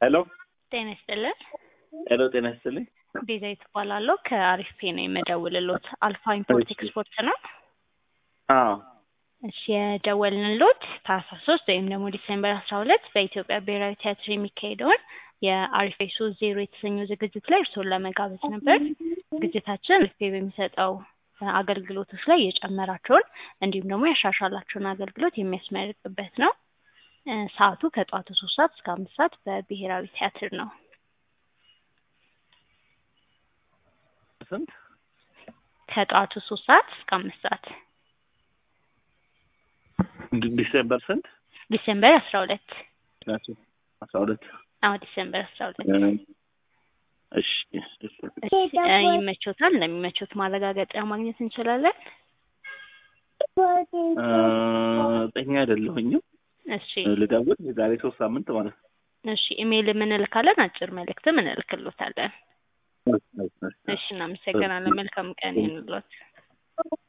ሄሎ ጤና ይስጥልን። ሄሎ፣ ጤና ይስጥልኝ። ቤዛዊት እባላለሁ ከአሪፍ ፔ ነው የምደውልሎት። አልፋ ኢምፖርት እሺ። ኤክስፖርት ነው። አዎ እሺ የደወልንሎት ታህሳስ ሶስት ወይም ደግሞ ዲሴምበር አስራ ሁለት በኢትዮጵያ ብሔራዊ ቲያትር የሚካሄደውን የአሪፍ ፔ ሶስት ዜሮ የተሰኘው ዝግጅት ላይ እርስዎን ለመጋበዝ ነበር። ዝግጅታችን አሪፍ ፔ በሚሰጠው አገልግሎቶች ላይ የጨመራቸውን እንዲሁም ደግሞ ያሻሻላቸውን አገልግሎት የሚያስመርቅበት ነው። እ ሰዓቱ ከጠዋቱ ሶስት ሰዓት እስከ አምስት ሰዓት በብሔራዊ ቲያትር ነው። ስንት? ከጠዋቱ ሶስት ሰዓት እስከ አምስት ሰዓት ዲ- ዲሴምበር ስንት? ዲሴምበር አስራ ሁለት ናቸው አስራ ሁለት አዎ ዲሴምበር አስራ ሁለት እሺ እሺ። እሺ እ ይመቾታል? እንደሚመቾት ማረጋገጫ ማግኘት እንችላለን? እ እርግጠኛ አይደለሁኝም። እሺ ልደውል የዛሬ ሶስት ሳምንት ማለት ነው። እሺ ኢሜይልም እንልካለን፣ አጭር መልእክትም እንልክሎታለን። እሺ እናመሰግናለን። መልካም ቀን ይሁንልዎት።